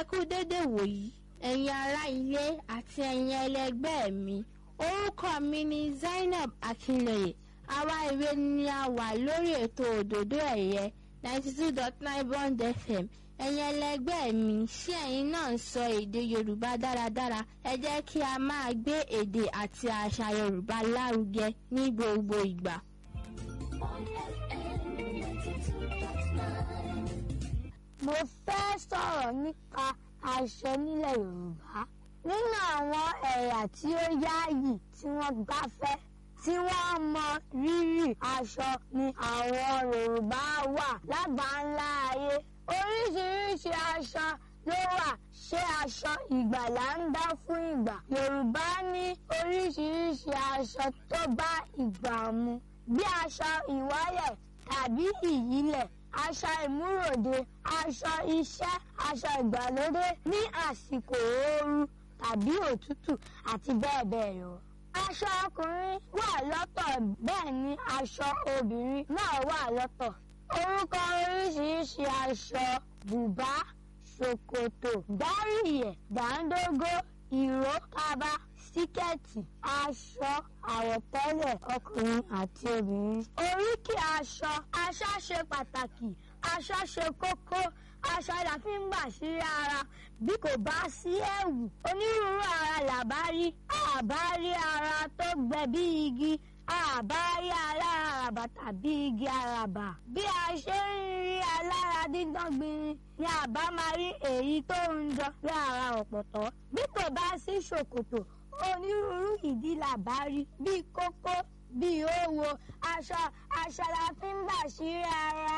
kú dédé wòyí ẹ̀yin ará ilé àti ẹ̀yin ẹlẹgbẹ́ mi orúkọ mi ni Zainab Akinleye àwa ìwé ni a wà lórí ètò òdòdó ẹ̀yẹ ninety two dot nine Bond FM ẹ̀yin ẹlẹgbẹ́ mi ṣé ẹ̀yin náà ń sọ èdè Yorùbá dáradára ẹ jẹ́ kí a máa gbé èdè àti àṣà Yorùbá lárugẹ ní gbogbo ìgbà. mo fẹ́ sọ̀rọ̀ nípa aṣọ nílẹ̀ Yorùbá nínú àwọn ẹ̀yà tí ó yáàyì tí wọ́n gbáfẹ́ tí wọ́n mọ rírì aṣọ ni àwọn Yorùbá wà lágbàńlá ayé oríṣiríṣi aṣọ ló wà ṣé aṣọ ìgbàlà ń dá fún ìgbà Yorùbá ní oríṣiríṣi aṣọ tó bá ìgbà mu bí aṣọ ìwáyẹ̀ tàbí ìyílẹ̀ aṣọ ìmúròde aṣọ iṣẹ́ aṣọ ìgbàlódé ní àsìkò ooru tàbí òtútù àti bẹ́ẹ̀ bẹ́ẹ̀ lọ. aṣọ ọkùnrin wà lọ́tọ̀ bẹ́ẹ̀ ni aṣọ obìnrin náà wà lọ́tọ̀. orúkọ oríṣiríṣi aṣọ bùbá ṣòkòtò gbáríyẹ̀ dáńdógó ìró kaba síkẹ́ẹ̀tì aṣọ àwọ̀tẹ́lẹ̀ ọkùnrin àti obìnrin. oríkì aṣọ aṣọ ṣe pàtàkì aṣọ ṣe kókó aṣọ la fi ń gbà sí ara bí kò bá sí ẹ̀wù onírúurú ara làbá rí àbá rí ara tó gbẹ bí igi àbá rí aláràbà tàbí igi àràbà bí a ṣe ń rí alára dídán gbinrin ni àbá máa rí èyí tó ń jọ bí ara ọ̀pọ̀tọ́ bí kò bá sí ṣòkòtò onírúurú ìdí làbá rí bíi kókó bíi òwò aṣọ aṣọ la fi ń bà sí ara.